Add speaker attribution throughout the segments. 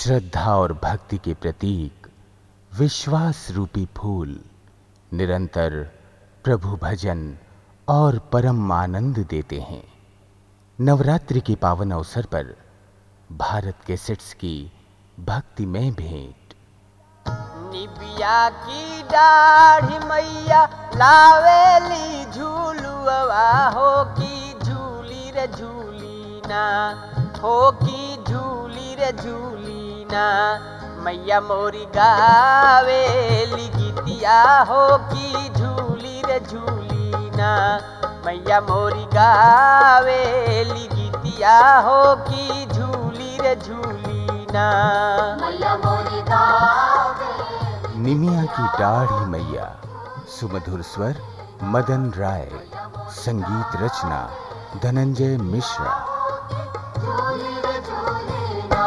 Speaker 1: श्रद्धा और भक्ति के प्रतीक विश्वास रूपी फूल निरंतर प्रभु भजन और परम आनंद देते हैं नवरात्रि के पावन अवसर पर भारत के सेट्स की भक्तिमय भेंट
Speaker 2: निबिया की दाढ़ी मैया लावेली झूलुआ हो की झूली रे झूलीना हो की झूली रे झूलीना मैया मोरी गावेली गीतिया हो की झूली रे झूलीना मैया मोरी गावेली गीतिया हो की झूली रे झूलीना
Speaker 3: मैया मोरी गावे
Speaker 1: निमिया की दाढ़ी मैया सुमधुर स्वर मदन राय संगीत रचना धनंजय मिश्रा
Speaker 3: झूली रे झूली ना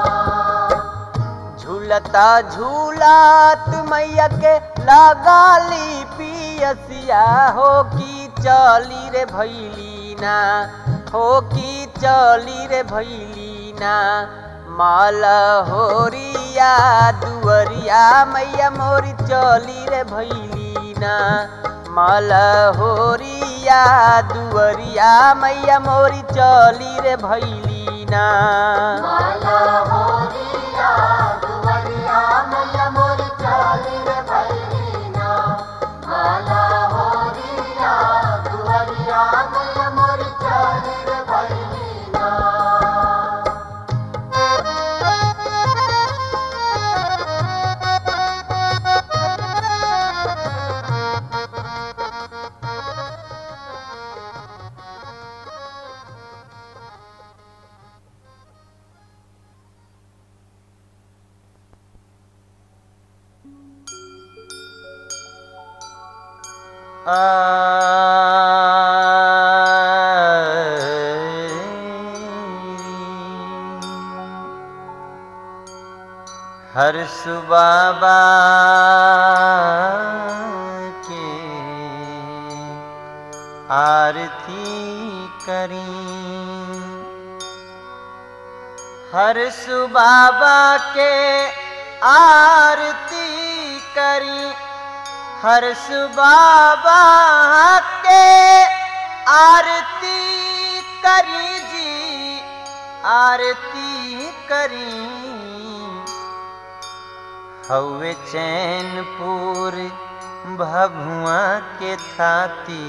Speaker 2: झूलता झूलात मैया के लगाली पियसिया हो की चली रे भैलीना हो की चली रे भैलीना माल होरिया दुवरिया मैया मोरी चली रे भैलीना माल होरिया दुवरिया मैया मोरी चली रे भैलीना
Speaker 3: माला होरिया दुवरिया मैया मोरी चाली रे भैलीना माला होरिया दुवरिया मैया मोरी चाली रे भैलीना
Speaker 2: हर सुबाबा के आरती करी हर सुबाबा के आरती करी हर सुबाबा के आरती करी जी आरती करी हवे चैनपुर भभुआ के थाती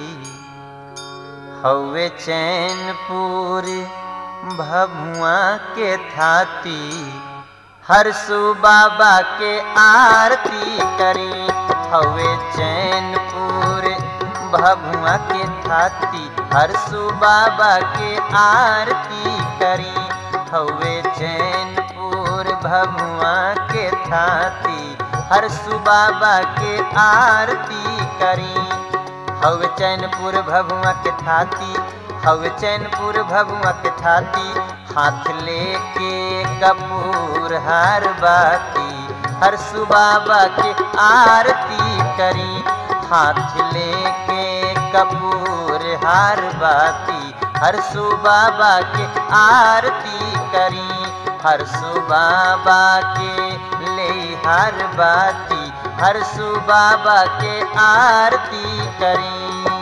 Speaker 2: हवे चैनपुर भभुआ के थाती हर बाबा के आरती करी हवे चैनपुर भभुआ के थाती हर बाबा के आरती करी हवे चैनपुर भभुआ के थाती हर बाबा के आरती करी हवे चैनपुर भभुआ के थाती हवे चैनपुर भभुआ के थाती हाथ लेके कपूर हर बाती हर बाबा के आरती करी हाथ लेके कपूर हर बाती हर बाबा के आरती करी हर बाबा के ले हर बाती हर बाबा के आरती करी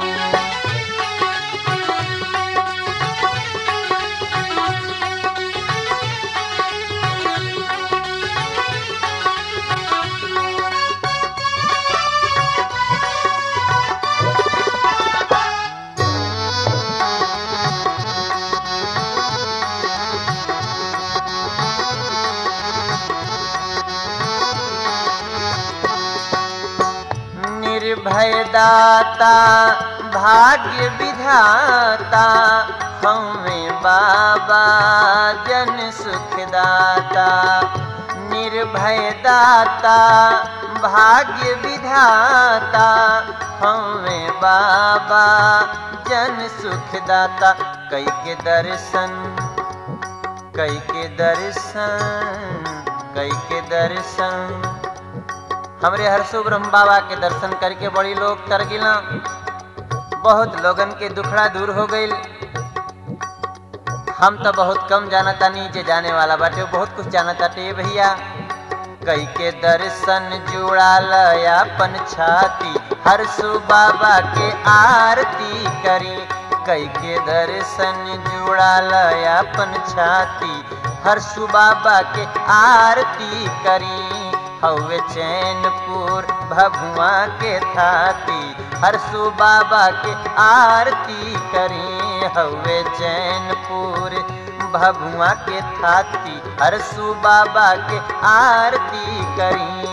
Speaker 2: निर्भय दाता भाग्य विधाता हमें बाबा जन सुखदाता निर्भय दाता भाग्य विधाता हमें बाबा जन सुखदाता कई के दर्शन कई के दर्शन कई के दर्शन हमरे हरसु ब्रह्म बाबा के दर्शन करके बड़ी लोग तर गिला बहुत लोगन के दुखड़ा दूर हो गईल हम तो बहुत कम जाना तानी जे जाने वाला बाटे वो बहुत कुछ जाना ताटे भैया कई के दर्शन जुड़ा अपन छाती हर सु बाबा के आरती करी कई के दर्शन जुड़ा अपन छाती हर सु बाबा के आरती करी हवे चैनपुर भभुआ के थाती हर सु बाबा के आरती करी हवे चैनपुर भभुआ के थाती हर सु बाबा के आरती करी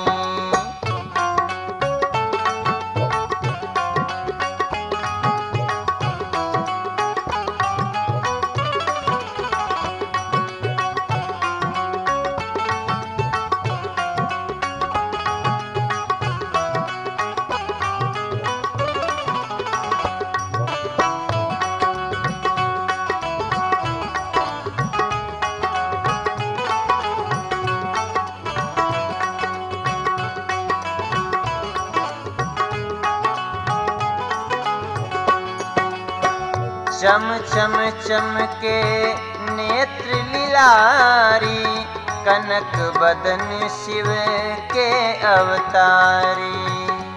Speaker 2: चम चम चम के नेत्र लीलारी कनक बदन शिव के अवतारी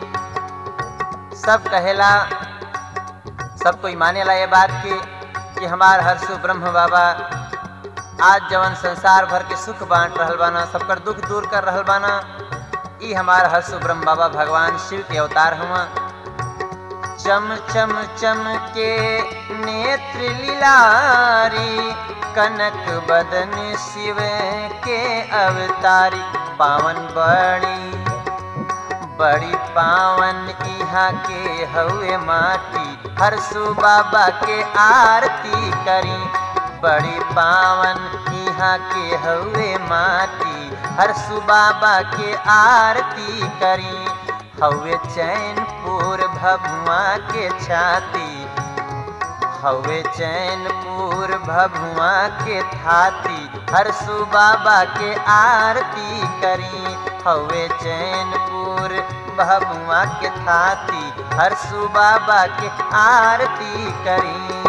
Speaker 2: सब कहेला सब कोई मानेला ये बात की कि हमार हर्षु ब्रह्म बाबा आज जवन संसार भर के सुख बांट रहल बाना सबकर दुख दूर कर रहल बाना ई हमार हर्षु ब्रह्म बाबा भगवान शिव के अवतार हुआ चम चम चम के नेत्र लीलारी कनक बदन शिव के अवतारी पावन बड़ी बड़ी पावन इहाँ के हवे माटी हर सु बाबा के आरती करी बड़ी पावन इहाँ के हवे माटी हर सु बाबा के आरती करी हवे चैनपुर भभुआ के छाती हवे चैनपुर भभुआ के थाती हर सु बाबा के आरती करी हवे चैनपुर भभुआ के थाती हर सु बाबा के आरती करी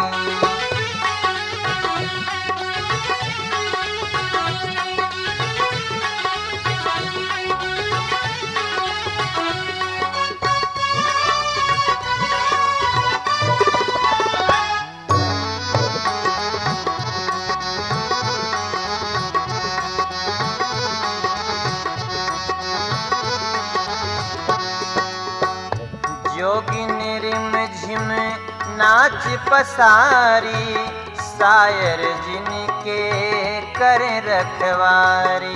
Speaker 2: जोगिन रिम झिम नाच पसारी शायर जिनके कर रखवारी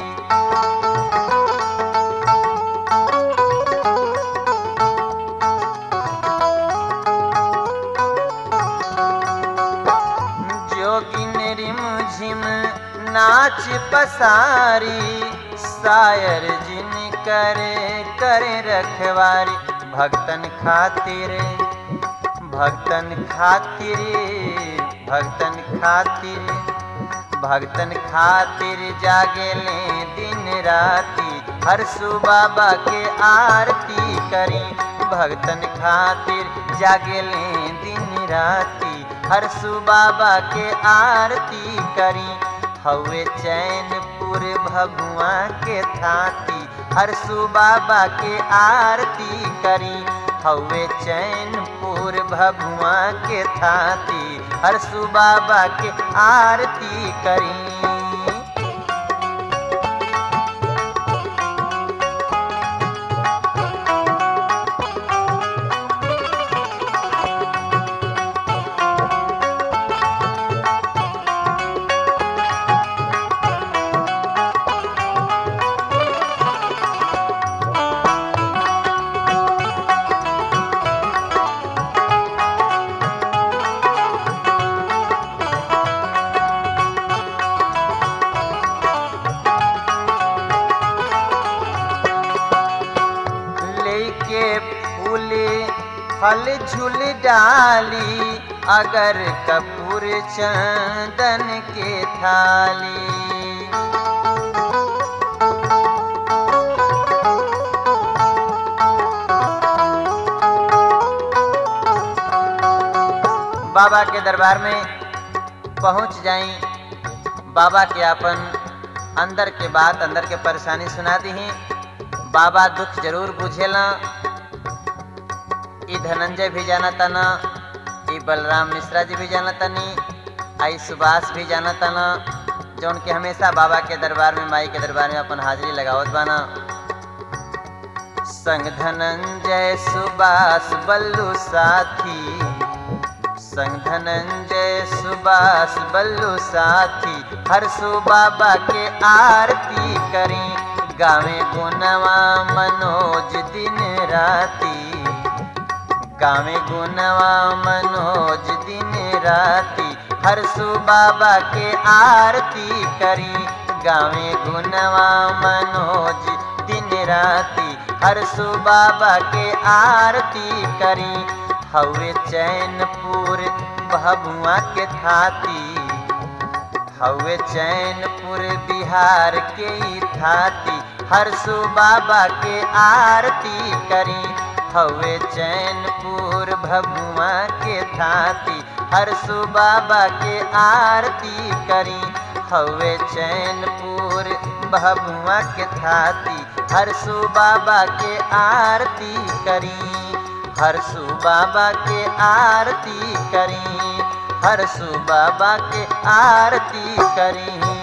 Speaker 2: जोगिन रिम झिम नाच पसारी शायर जिन करे करे रखवारी भक्तन खातिर भक्तन खातिर भक्तन खातिर भक्तन खातिर जागेले दिन राती हर सु बाबा के आरती करी भक्तन खातिर जागेले दिन राती हर सु बाबा के आरती करी हवे चैनपुर भगुआ के थाती हर सु बाबा के आरती करी हवे चैनपुर भगुआ के थाती हर सु बाबा के आरती करी लेके फूल फल झूल डाली अगर कपूर चंदन के थाली बाबा के दरबार में पहुंच जाई बाबा के अपन अंदर के बात अंदर के परेशानी सुना दी बाबा दुख जरूर बुझेला ई धनंजय भी जाना तना ई बलराम मिश्रा जी भी जाना तनी आई सुभाष भी जाना तना जो उनके हमेशा बाबा के दरबार में माई के दरबार में अपन हाजिरी लगावत बाना संग धनंजय सुभाष बल्लू साथी संग धनंजय सुभाष बल्लू साथी हरसु बाबा के आरती करी गावे गुनवा मनोज दिन राती गावे गुनवा मनोज दिन राती हरसु बाबा के आरती करी गावे गुनवा मनोज दिन राती हरसु बाबा के आरती करी हवे चैनपुर भभुआ के थाती हवे चैनपुर बिहार के ई थाती हरसु बाबा के आरती करी हवे चैनपुर भभुआ के थाती हरसु बाबा के आरती करी हवे चैनपुर भभुआ के थाती हरसु बाबा के आरती करी हरसु बाबा के आरती करी हरसु बाबा के आरती करी